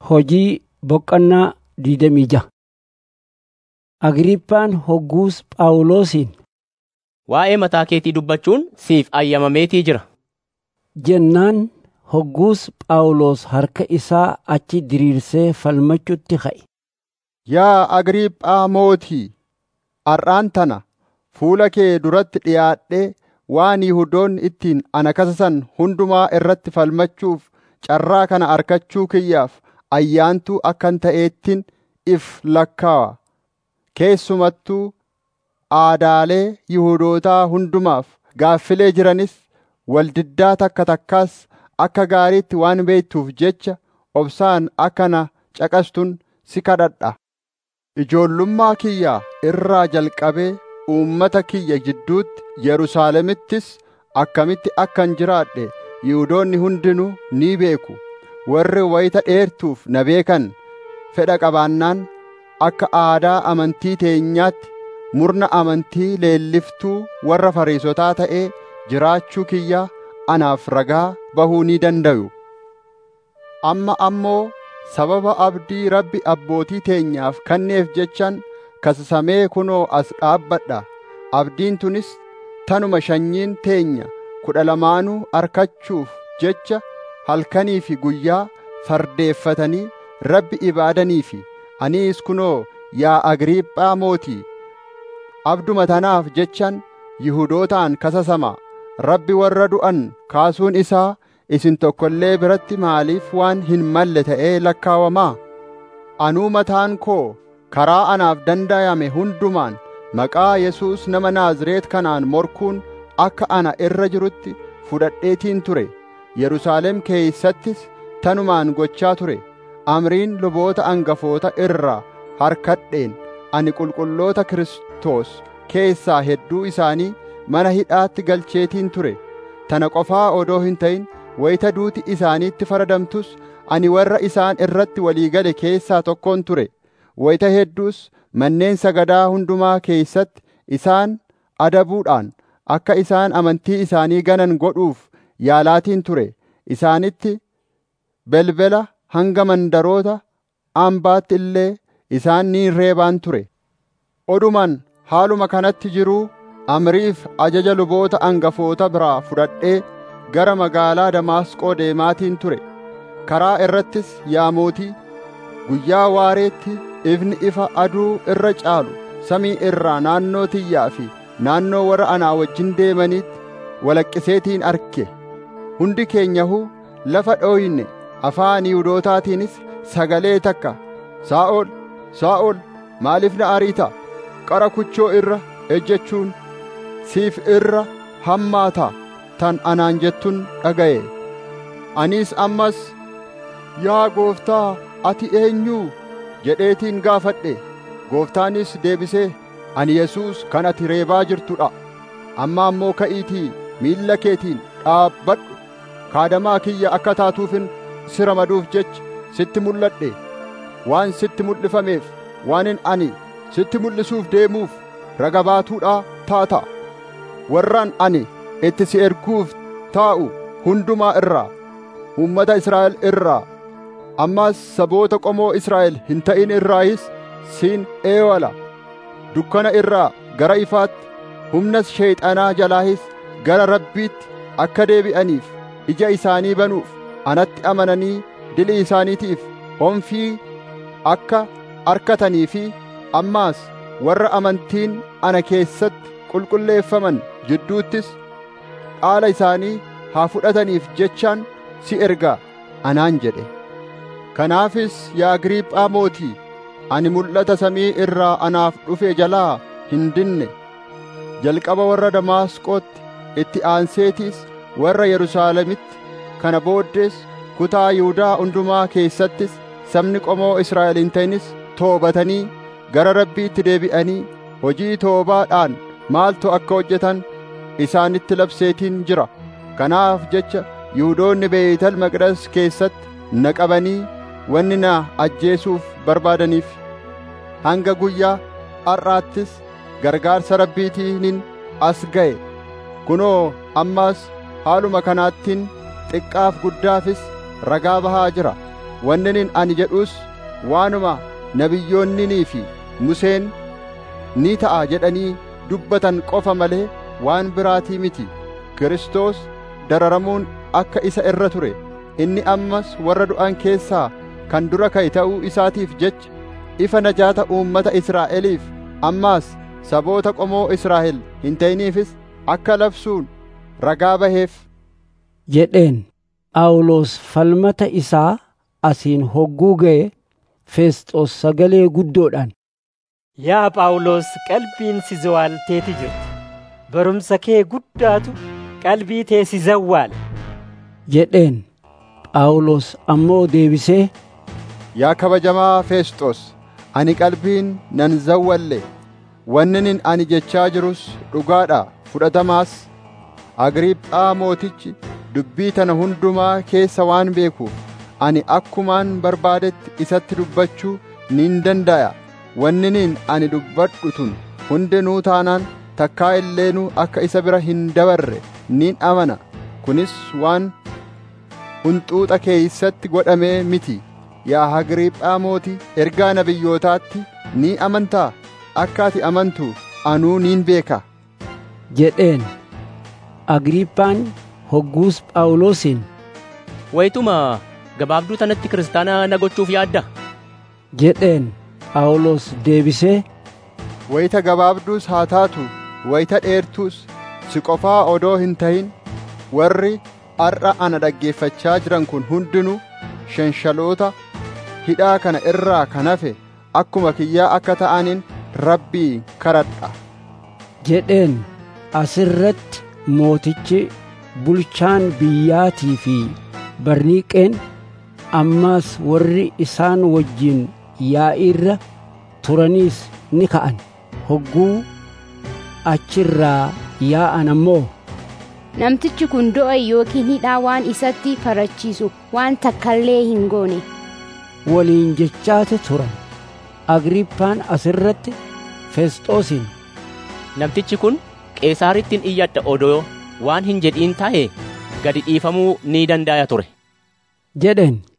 Hojii boqonnaa digdamii ja'a. Agriipphaan hogguus Phaawulosiin Waa'ee mataa keetii dubbachuun siif ayyamameetii jira. jennaan hogguus Phaawulos harka isaa achi diriirsee falmachuutti ka'e. Yaa Agriiphaa mootii, har'aan tana fuula kee duratti dhiyaadhee waan Yihuudoonni ittiin ana kasasan hundumaa irratti falmachuuf carraa kana argachuu kiyyaaf ayyaantuu akkan ta'eettin if lakkaawa. Keessumattuu aadaalee Yihuudootaa hundumaaf gaaffilee jiranis waldiddaa takka takkaas akka gaariitti waan beektuuf jecha obsaan akka na caqastun si kadhadha. Ijoollummaa kiyyaa irraa jalqabee uummata kiyya jidduutti Yerusaalemittis akkamitti akkan jiraadhe Yihuudoonni hundinuu ni beeku. Warri wayita dheertuuf na beekan fedha qabaannaan akka aadaa amantii teenyaatti murna amantii leelliftuu warra Fariisotaa ta'ee jiraachuu kiyya anaaf ragaa bahuu ni dandayu. Amma ammoo sababa abdii Rabbi abbootii teenyaaf kenneef jechaan kasasamee kunoo as dhaabbadha. Abdiin tunis tanuma sanyiin teenya kudha lamaanuu arkachuuf jecha halkanii fi guyyaa fardeeffatanii Rabbi ibaadanii fi aniis kunoo yaa Agriiphaa mootii abduma tanaaf jechaan Yihudootaan kasasama. Rabbi warra du'an kaasuun isaa isin tokko illee biratti maaliif waan hin malle ta'ee lakkaawamaa? Anuu mataan koo karaa anaaf danda'ame hundumaan maqaa Yesuus nama Naazreet kanaan morkuun akka ana irra jirutti fudhadheetiin ture. Yerusaalem keeysattis tanumaan gochaa ture. Amriin luboota angafoota irraa harkadheen ani qulqulloota Kiristoos keessaa hedduu isaanii mana hidhaatti galcheetiin ture. Tana qofaa odoo hin ta'in wayita duuti isaaniitti faradamtus ani warra isaan irratti walii gale keessaa tokkoon ture. Wayita hedduus manneen sagadaa hundumaa keessatti isaan adabuudhaan akka isaan amantii isaanii ganan godhuuf yaalaatiin ture. Isaanitti belbela hanga mandaroota ambaatti illee isaan ni reebaan ture. Oduman haaluma kanatti jiruu amriif ajaja luboota angafoota biraa fudhadhee gara magaalaa Damaasqoo deemaatiin ture. Karaa irrattis yaa mootii, guyyaa waareetti ifni ifa aduu irra caalu samii irraa naannoo tiyyaa fi naannoo warra anaa wajjin deemaniitti walaqqiseetiin arge. Hundi keenyahuu lafa dhooyne afaan Yihuudootaatiinis sagalee takka, Saa'ol, Saa'ol, maaliif na ariita? Qara kuchoo irra ejjechuun siif irra hammaata tan anaan jettun dhaga'e. Anis ammas, yaa gooftaa, ati eenyuu? jedheetiin gaafadhe. Gooftaanis deebisee, ani Yesuus kan ati reebaa jirtudha. Amma ammoo ka'iitii miilla keetiin dhaabbadhu. Kaadamaa kiyya akka taatuufin si ramaduuf jecha sitti mul'adhe. Waan sitti mul'ifameef, waanin ani sitti mul'isuuf deemuuf raga baatuudhaa taata. Warraan ani itti si erguuf taa'u hundumaa irraa, uummata Israa'el irraa, ammas saboota qomoo Israa'el hin ta'in irraayis siin eewala. Dukkana irraa gara ifaatti, humnas sheeyxanaa jalaahis gara Rabbiitti akka deebi'aniif ija isaanii banuuf anatti amananii dilii isaaniitiif honfii akka arkatanii fi ammaas warra amantiin ana keessatti qulqulleeffaman jidduuttis dhaala isaanii haa fudhataniif jechaan si ergaa anaan jedhe. Kanaafis yaa Agriiphaa mootii, ani mul'ata samii irraa anaaf dhufe jalaa hin dinne. Jalqaba warra Damaasqootti itti aanseetiis warra Yerusaalemitti kana booddees kutaa Yihuudaa hundumaa keessattis sabni qomoo Israa'el hin ta'inis toobatanii gara Rabbiitti deebi'anii hojii toobaadhaan maaltu akka hojjetan isaanitti labseetiin jira. Kanaaf jecha Yihuudoonni Beeyital Maqdas keessatti na qabanii wanni na ajjeesuuf barbaadaniif hanga guyyaa har'aattis gargaarsa Rabbiitiinin as ga'e. Kunoo ammas haaluma kanaattiin xiqqaaf guddaafis ragaa bahaa jira. wannin ani jedhus waanuma nabiyyoonninii fi Museen ni ta'a jedhanii dubbatan qofa malee waan biraatii miti Kiristoos dararamuun akka isa irra ture inni ammas warra du'an keessaa kan dura ka'e ta'uu isaatiif jecha ifa najaata uummata Israa'eliif ammaas saboota qomoo Israa'el hin ta'iniifis akka labsuun ragaa baheef jedheen Phaawulos falmata isaa asiin hogguu ga'e Feesxoos sagalee guddoodhaan Yaa Phaawulos qalbiin si zawwaalteeti jirti. Barumsa kee guddaatu qalbii tee si zawwaale. jedheen Phaawulos ammoo deebisee Yaa kabajamaa Feesxoos ani qalbiin nan zawwalle wannin ani jechaa jirus dhugaadha fudhatamaas Agriiphaa mootichi dubbii tana hundumaa keessa waan beekuuf ani akkumaan barbaadetti isatti dubbachuu nin danda'a wanniniin ani dubbadhu tun hundinuu taanaan takkaa illeenuu akka isa bira hin dabarre nin amana kunis waan hunxuuxa keeysatti godhamee miti yaa Agriiphaa mootii ergaa nabiyyootaatti ni amantaa akka ati amantu anuu nin beeka jedheen Agriiphaan hogguus Phaawulosiin Wayituma gabaabduu tanatti kiristaana na gochuuf yaadda? jedheen Phaawulos deebisee wayita gabaabduus haa taatu wayita dheertuus si qofaa odoo hin ta'in warri har'a ana dhaggeeffachaa jiran kun hundinuu shanshaloota hidhaa kana irraa kan hafe akkuma kiyyaa akka ta'aniin rabbii kadhadha jedheen asirratti mootichi bulchaan biyyaatii fi barniiqeen ammaas warri isaan wajjin yaa'iirra turaniis ni ka'an hogguu achirraa yaa'an ammoo Namtichi kun du'a yookiin hidhaa waan isatti farachiisu waan takkallee hin goone. waliin jechaate turan agriippaan asirratti feesxoosiin Namtichi kun Qeesaarittiin iyyadha odoo waan hin jedhiin ta'e gadi dhiifamuu ni danda'a ture. jedheen